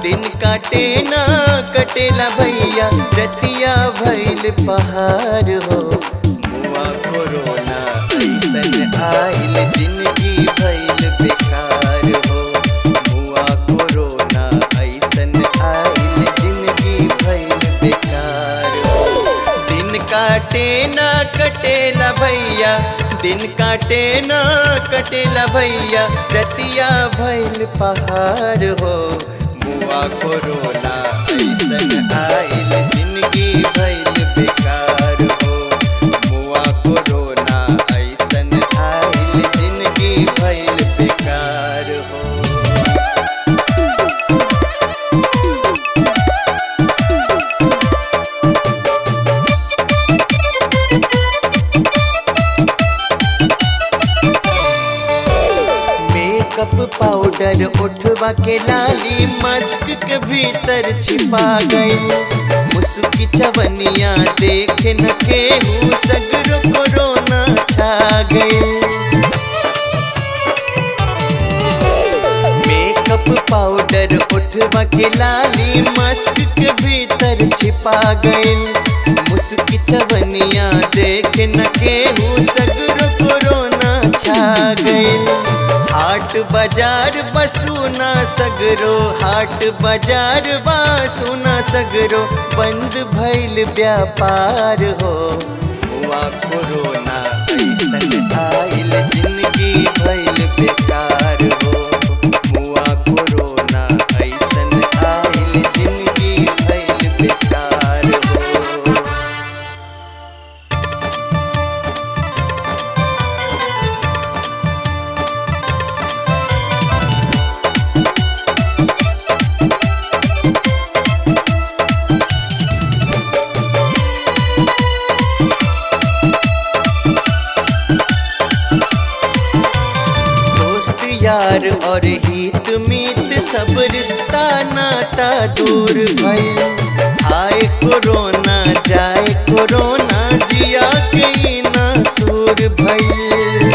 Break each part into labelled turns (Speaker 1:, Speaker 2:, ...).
Speaker 1: दिन काटे ना कटेला भैया रतिया भैल पहाड़ हो मुआ कोरोना ऐसन आइल जिंदगी भैल बेकार हो मुआ कोरोना ऐसन आइल जिंदगी भैल बेकार हो दिन काटे ना कटेला भैया दिन काटे ना कटेला भैया रतिया भैल पहाड़ हो मुआ कोरोना ऐसन आइल जिंदगी भैल बेकार हो मुआ कोरोना ऐसन आइल जिंदगी भैल बेकार हो मेकअप पाउडर उठवा के लाली मस्क के भीतर छिपा गई मुस्की चवनिया देख न केहू सगरो कोरोना छा गई मेकअप पाउडर उठवा के लाली मस्क के भीतर छिपा गई मुस्की चवनिया देख न केहू सगरो कोरोना छा गई हाट बाजार बसूना सगरो हाट बाजार बसूना सगरो बंद भइल व्यापार हो हुआ कोरोना ऐसन आइल जिंदगी भइल बेकार हो हुआ कोरोना ऐसन आइल जिंदगी भइल बेकार हो दोस्त यार और हित मीत सब रिश्ता नाता दूर भइल आए कोरोना जाए कोरोना जिया के ई ना सूर भइल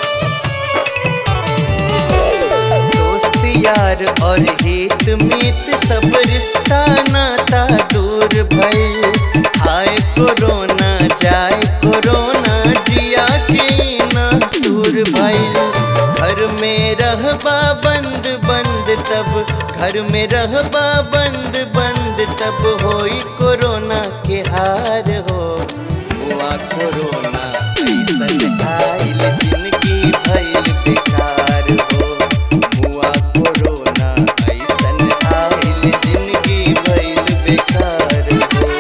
Speaker 1: दोस्त यार और हित मीत सब रिश्ता नाता दूर भइल आए कोरोना जाए कोरोना जिया के ई ना सूर भइल घर में रहबा बंद बंद तब घर में रहबा बंद बंद तब होई कोरोना के हार हो हुआ कोरोना ऐसन आइल जिंदगी भइल बेकार हो हुआ कोरोना ऐसन आइल जिंदगी भइल बेकार हो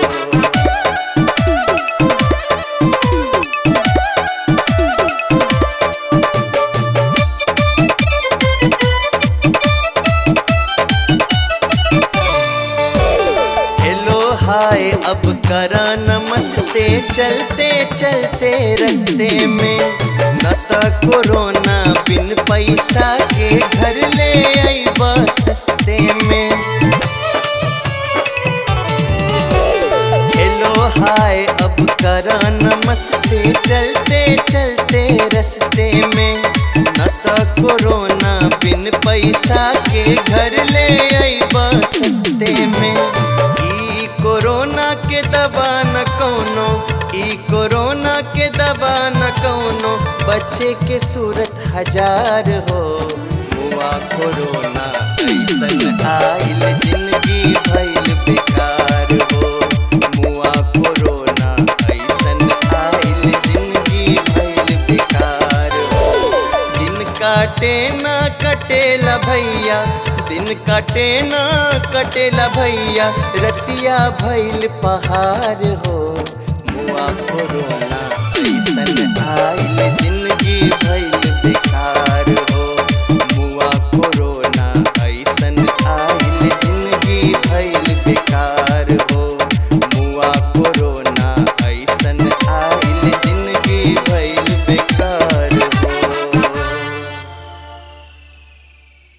Speaker 1: हेलो हाय अब करा नमस्ते चलते चलते रस्ते में न त कोरोना बिन पैसा के घर ले अइबा सस्ते में हेलो हाय अब करा नमस्ते चलते चलते रस्ते में न त कोरोना बिन पैसा के घर ले अइबा सस्ते में ई कोरोना के दवा न कौनो ई कोरोना के दवा न कौनो बच्चे के सूरत हजार हो हुआ कोरोना ऐसन आइल जिंदगी भइल बेकार हो मुआ कोरोना ऐसन आइल जिंदगी भइल बेकार हो दिन काटे ना कटेला भैया दिन काटे ना कटेला भैया रतिया भइल पहाड़ हो मुआ कोरोना